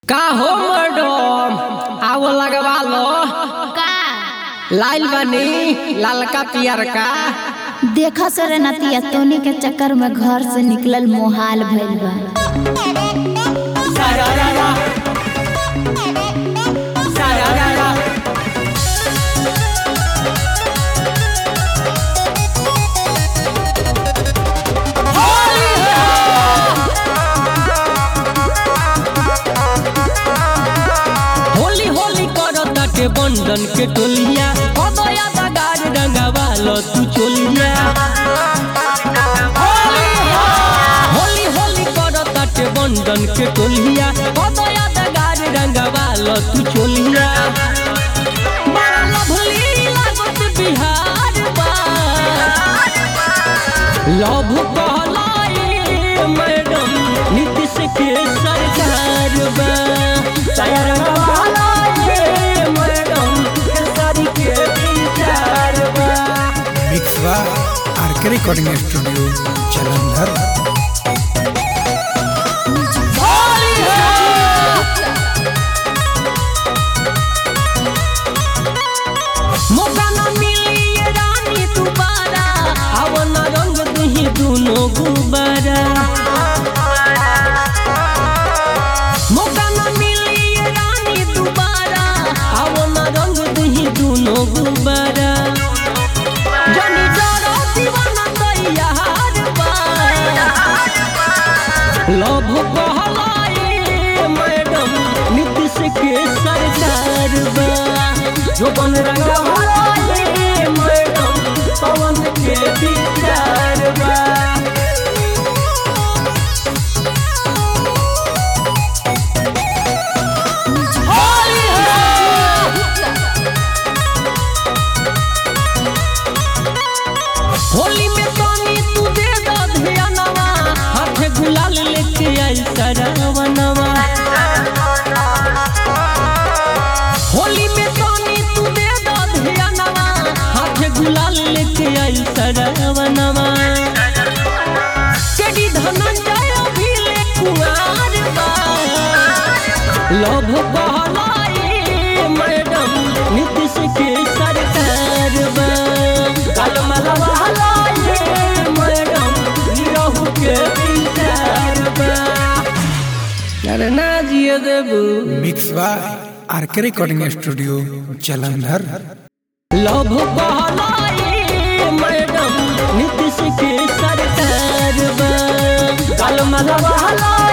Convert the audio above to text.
का हो मैडम आओ लगवा लो का लाइल बनी लालका पियरका देखा सर नतिया तोनी के चक्कर में घर से निकलल मोहाल भइल बा होली होली करो ताके बंधन के टोलिया कदया दगार रंगवा लो तू चोलिया होली होली करो ताके बंधन के टोलिया कदया दगार रंगवा लो तू चोलिया बड़ा लवली लागत बिहार बा लव कहलाई मैडम नीतीश के सरकार बा चायर कहलाई मैडम केसरी के विचार बा मिक्स बा आरके रिकॉर्डिंग स्टूडियो जलंधर मौका न मिली ये रानी दोबारा अब न रंग दुही दुनो गुबारा मौका न मिली ये रानी दोबारा अब न रंग दुही दुनो गुबारा जनी डरो दीवाना तैयार बा लव कहलाई मैडम नीतीश के सरकार बा जो बन रंगा भलाई मैडम पवन के विचार बा होली में पानी तू दे दा धियानवा हाथ गुलाल लेके आई सरावनवा होली में पानी तू दे दा धियानवा हाथ गुलाल लेके आई सरावनवा केडी धनंजय भी ले कुमार बा लव कहलाई मैडम नीतीश के सरकार बा काल मलवा हलाई मैडम निरहु के विचार बा अरे ना जिए देबू मिक्स बा RK recording studio Jalandhar love कहलाई मैडम नीतीश के सरकार बा काल मलवा हलाई